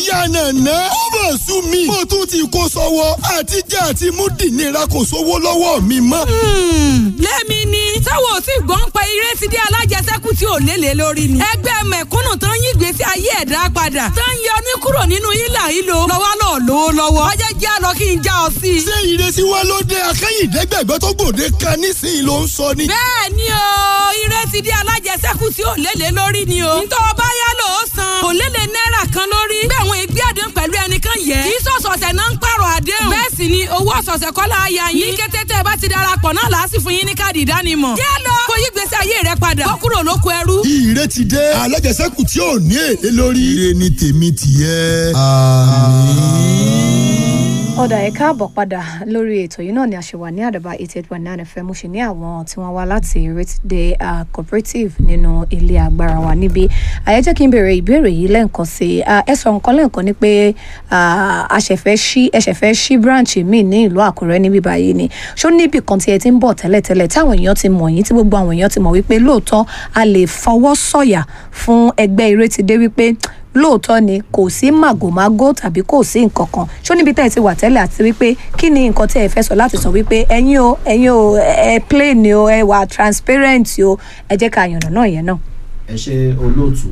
ìyá nàná ó mà sú mi mo tún ti kó sọ́wọ́ àti jẹ àti mú dìnira kò sówó lọ́wọ́ mi mọ́. lẹ́mi ni táwọn ò tí gbọ́n pa eré ti dé alájẹsẹ́kù tí ò lélẹ̀ lórí ni. ẹgbẹ́ mẹ̀kúnnù tó ń yí ìgbésí ayé ẹ̀dá padà tó ń yọ ní kúrò nínú ìlà ìlò lọ́wọ́ náà lówó lọ́wọ́. ọjọ́ jẹ́ àlọ́ kí n já ọ sí i. ṣé ìrètí wa ló dé akẹ́yìndẹ́gbẹ̀gbẹ́ tó gbòde kan nísìnyí ló ń sọ ni. bẹ́ẹ̀ ni o eré ti dé alájẹsẹ́kù tí ò lélẹ̀ lórí ni o. ntọ́ ọba yá lò ó san. kò lélẹ̀ náírà kan lórí. bẹ́ẹ̀ àwọn ìgbé àdéhùn pẹ̀lú ẹnìkan yẹ. kì í sọ̀sọ̀sẹ̀ náà ń pààrọ̀ àdéhùn. bẹ́ẹ̀ sì ni owó ọ̀sọ̀sẹ̀ kọ́ la ya yín. ní kété tẹ́ ẹ bá ti darapọ̀ náà làásì fún yín ní káàdì ìdánimọ̀. yé lọ kó yí gbèsè ayé rẹ padà. kó kúrò lóko ẹrú. ìrètí dé alájẹsẹ́kù tí ò ní èlé lórí. ire ni tèmi tìyẹ. àmín. ọ̀dà ẹ̀ káàbọ̀ padà lórí ètò yìí náà ni a ṣe wà ní àdàbà eighty eight point nine fm mo ṣe ní àwọn tí wọ́n wá láti Ìrètídé cooperative nínú ilé agbára wa níbí àyẹ́ jẹ́ kí n béèrè ìbéèrè yìí lẹ́ǹkan sí i ẹ sọ nǹkan lẹ́ǹkan ni pé a ṣẹ̀fẹ́ ṣí ẹ ṣẹ̀fẹ́ ṣí branch míì ní ìlú Àkúrẹ́ níbí báyìí ni ṣó níbì kan tí ẹ ti ń bọ̀ tẹ́lẹ̀tẹ́lẹ̀ táwọn èèyàn ti mọ̀ yín tí gbogbo àwọn èèyàn ti mọ̀ wípé lóòótọ́ a lè fọwọ́ sọ̀yà fún ẹgbẹ́ Ìrètídé wípé lóòótọ́ ni kò sí màgòmágó tàbí kò sí nǹkan kan ṣó níbi tẹ́ ẹ ti wà tẹ́lẹ̀ àti wípé kí ni nǹkan tí ẹ fẹ́ sọ láti sọ wípé ẹ̀yin o ẹ̀yin o ẹ plain o ẹ wà transparent o ẹ jẹ́ ká yànnà náà yẹn náà. ẹ ṣe olóòtú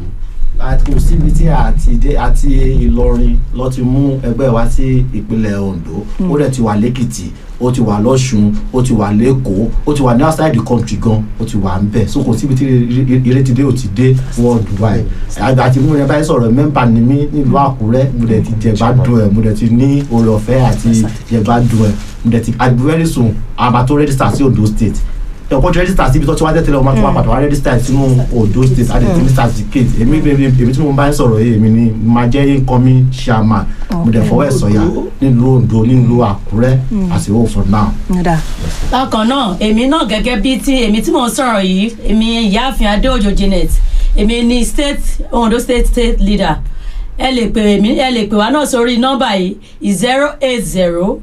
kò síbi tí àti dé àti Ìlọrin lọ ti mú ẹgbẹ́ wa sí ìpínlẹ̀ Ondo ó dẹ̀ ti wà lẹ́kìtì ó ti wà lọ́ṣun ó ti wà lẹ́kọ̀ọ́ ó ti wà ní outside the country gan ó ti wà ń bẹ̀ so kò síbi tí Ìrètídé ò ti dé worldwide àgbà tí mo yẹ báyìí sọ̀rọ̀ mẹ́mbà ni mí nílùú Àkúrẹ́ mo dẹ̀ ti jẹ̀gbádùn ẹ̀ mo dẹ̀ ti ní oore ọ̀fẹ́ àti jẹ̀gbádùn ẹ̀ mo dẹ̀ ti àti very soon àbá tó register sí Ondo state ẹ̀kọ́ tí register síbi tó ti wá tẹ́tẹ́lẹ̀ ọmọ tó wá pàtó wá register sínú Ondo state àti tí ní certificate èmi èmi tí mo bá ń sọ̀rọ̀ yìí èmi ni máa jẹ́ incoming chairman mo dẹ̀ fọwọ́ ẹ̀ sọ̀yà nílùú Ondo nílùú Àkúrẹ́ as a whole for now. bákan náà èmi náà gẹ́gẹ́ bíi ti èmi tí mò ń sọ̀rọ̀ yìí èmi ìyáàfin Adéòjò Janet èmi ni state Ondo state state leader ẹ lè pè mí ẹ lè pè wá náà sórí nọ́mbà yìí zero eight zero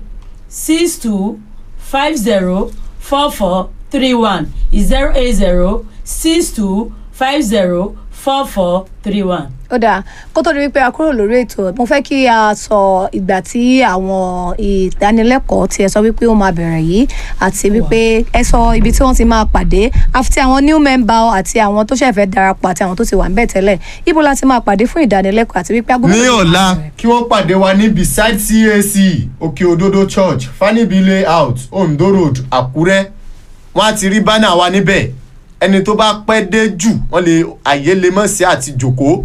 six two five zero four four three one zero eight zero six two five zero four four three one. ó dáa kó tó di wípé a kúrò lórí ètò mo fẹ́ kí a sọ ìgbà tí àwọn ìdánilẹ́kọ̀ọ́ tí ẹ sọ wípé ó máa bẹ̀rẹ̀ yìí àti wípé ẹ sọ ibi tí wọ́n ti máa pàdé àti àwọn new member àti àwọn tó ṣẹ̀fẹ̀ darapọ̀ àti àwọn tó ti wà ń bẹ̀ tẹ́lẹ̀ ibo la ti máa pàdé fún ìdánilẹ́kọ̀ọ́ àti wípé agbóhùn. ní ọ̀la kí wọ́n pàdé wa ní beside CAC òkè òdodo church fanibi layout ondo road àkúrẹ́ wọ́n á ti rí bánà wa níbẹ̀ ẹni tó bá pẹ́ dé jù wọ́n lè àyè lè mọ̀ sí àti jòkó.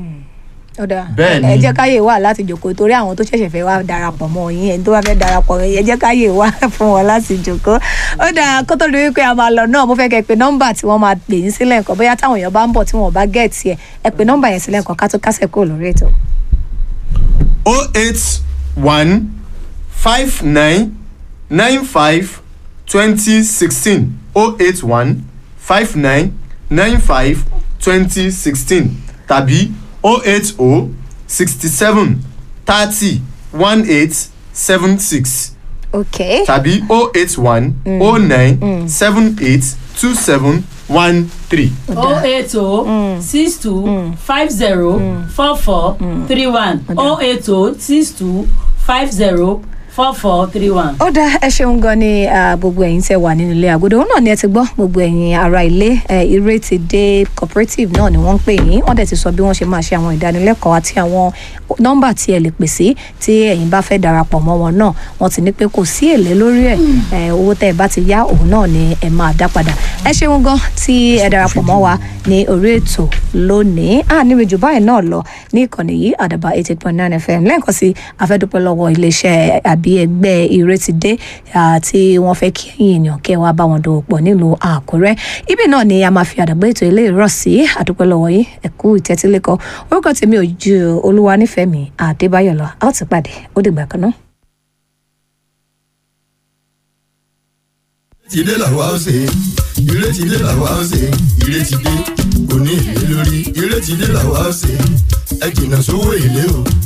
ó dáa Bẹ́ẹ̀ ni. ẹ jẹ́ káyè wà láti jòkó torí àwọn tó ṣẹ̀ṣẹ̀ fẹ́ wá darapọ̀ mọ́ yín ẹni tó bá fẹ́ darapọ̀ ẹ jẹ́ káyè wà fún wọn láti jòkó ó dáa kó tó di wípé a máa lọ náà mo fẹ́ kẹ́ pé nọ́mbà tí wọ́n máa pè yín sílẹ̀ nǹkan bóyá táwọn èèyàn bá ń bọ̀ tí wọ́n bá gẹ̀ẹ́tì ẹ̀ ẹ pé nọ́mbà yẹn sílẹ̀ nǹkan ká tó kásẹ̀ kúrò lórí ètò. o eight one five nine nine five twenty sixteen o eight one five nine nine five twenty sixteen tàbí o eight o sixty seven thirty one eight seven six ok tàbí o eight one o nine seven eight two seven one three. oh eight oh six two five zero four four three one oh eight oh six two five zero four four three one. ó dá ẹ ṣeun gan ni ah, gbogbo ẹ̀yin tẹ́ wà nínú ilé àgọ́dọ̀ òun náà ni ẹ ti gbọ́ gbogbo ẹ̀yin ará ilé eh, Ìrètídé cooperative náà ni wọ́n ń pè yín wọ́n dẹ̀ ti sọ bí wọ́n ṣe máa ṣe àwọn ìdánilẹ́kọ̀ọ́ àti àwọn nọ́mbà tí ẹ lè pè sí tí ẹ̀yin bá fẹ́ darapọ̀ mọ́ wọn náà wọ́n ti ní pé kò sí èlé lórí ẹ̀ eh, owó tẹ́ ẹ bá ti yá òun náà ni ẹ máa dá padà ẹ ṣeun gan tí ẹ darapọ̀ mọ́ wa ní orí ètò lónìí à níbi jù báyìí náà lọ ní ìkànnì yìí àdàbà eighty point nine fm lẹ́ẹ̀kan sí afẹ́dúpẹ́ lọ́wọ́ iléeṣẹ́ àbí ẹgbẹ́ Ìrètídé ah, tí wọ́n fẹ́ kí ẹ̀yin èèyàn kẹ́ wá bá wọn dòwò pọ̀ nílùú Àkúrẹ́ ibi náà ni a máa fi àdàgbé ètò ilé ìrọ̀ sí àdúpẹ́ lọ́wọ́ yín ẹ̀kú ìtẹ́tílẹ́kọ̀ orúkọ tèmi ò ju olúwa nífẹ̀ẹ́ mi Adébáyọ̀ lọ a ó ti pàdé ó dìgbà kan náà. Ìrètídé làwa ó ṣe Ìrètídé làwa ó ṣe Ìrètídé kò ní èlé lórí Ìrètídé làwa ó ṣe ẹ jìnnà sówó èlé o.